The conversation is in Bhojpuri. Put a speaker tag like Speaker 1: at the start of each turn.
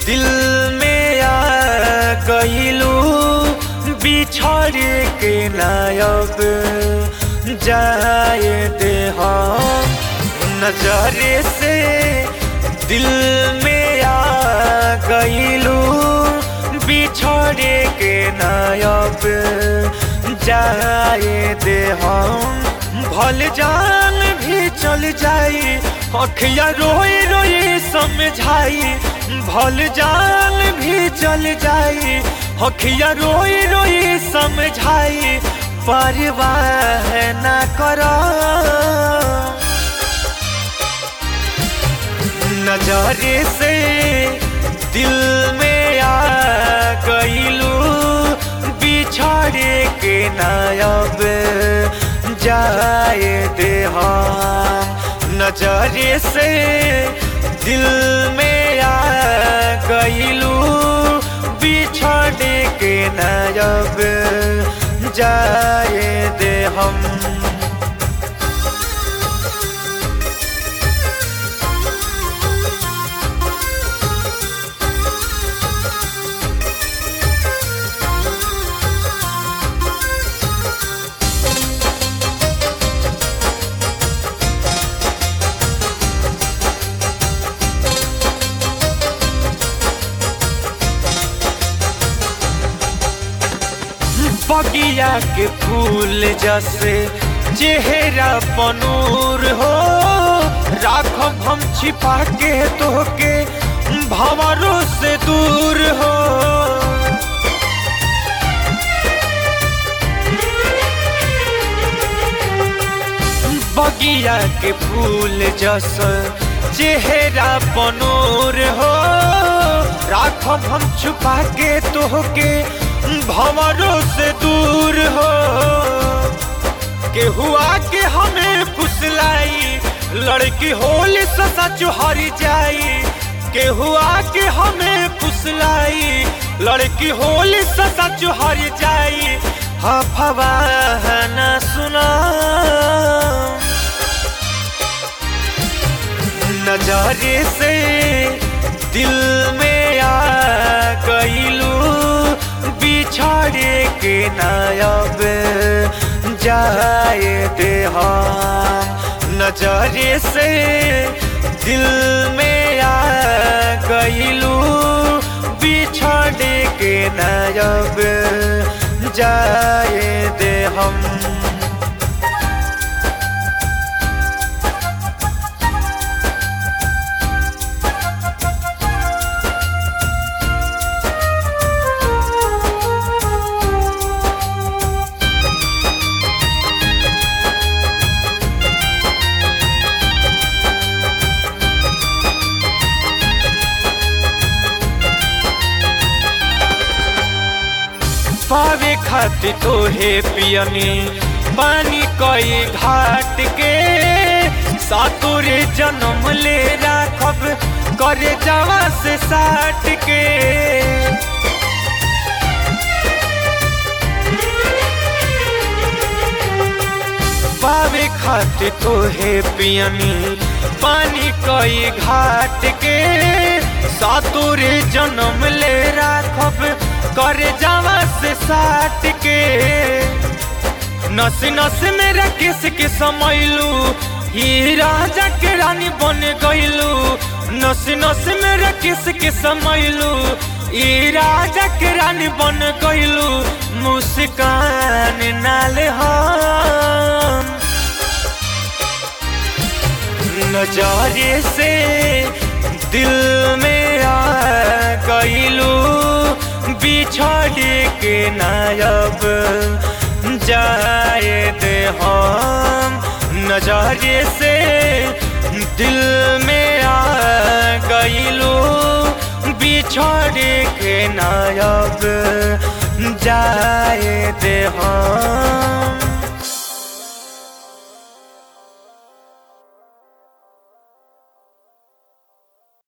Speaker 1: दिल में आ गईलू बिछड़ के नायब जाए दे हम नजरे से दिल में आ गईलू बिछड़ के नायब जाए दे हम भल जान भी चल जाई अखिया रोए रोए समझाई भल जान भी चल जाई अखिया रोए रोए समझाई परवाह न करो नजरे से दिल में आ गईलू बिछड़ के नायब जाए दे हम नजरे से दिल में आ गईलू बिछड़ के नायब जाए दे हम बगिया के फूल जैसे चेहरा बनूर हो राखब हम छिपा के तोहके भंवरों से दूर हो बगिया के फूल जैसे चेहरा बनूर हो राखब हम छुपा के तोहके भंवरों से दूर हो के हुआ के हमें फुसलाई लड़की होली ससा चुहरी जाई के हुआ के हमें फुसलाई लड़की होली ससा चुहरी जाई हफवा न सुना नजरे से दिल में आ गईलू बिछड़ के नायब जाए दे हम नजरे से दिल में आ गईलू बिछड़ के नायब जाए दे हम पावे खातिर तोहे पियनी पानी कई घाट के सातुरे जन्म ले राखब करे जावा से साट के पावे खातिर तोहे पियनी पानी कई घाट के सातुरे जन्म ले राखब करे जावा से साट के नस नस मेरा किस के समैलू ही राजा के रानी बन गईलू नस नस मेरा किस के समैलू ई राजा के रानी बन गईलू मुस्कान नाल हम नजारे से दिल में आ गईलू बिछड़ के नायब जाए दे हम नजरे से दिल में आ गईलू बिछड़ के नायब जाए दे हम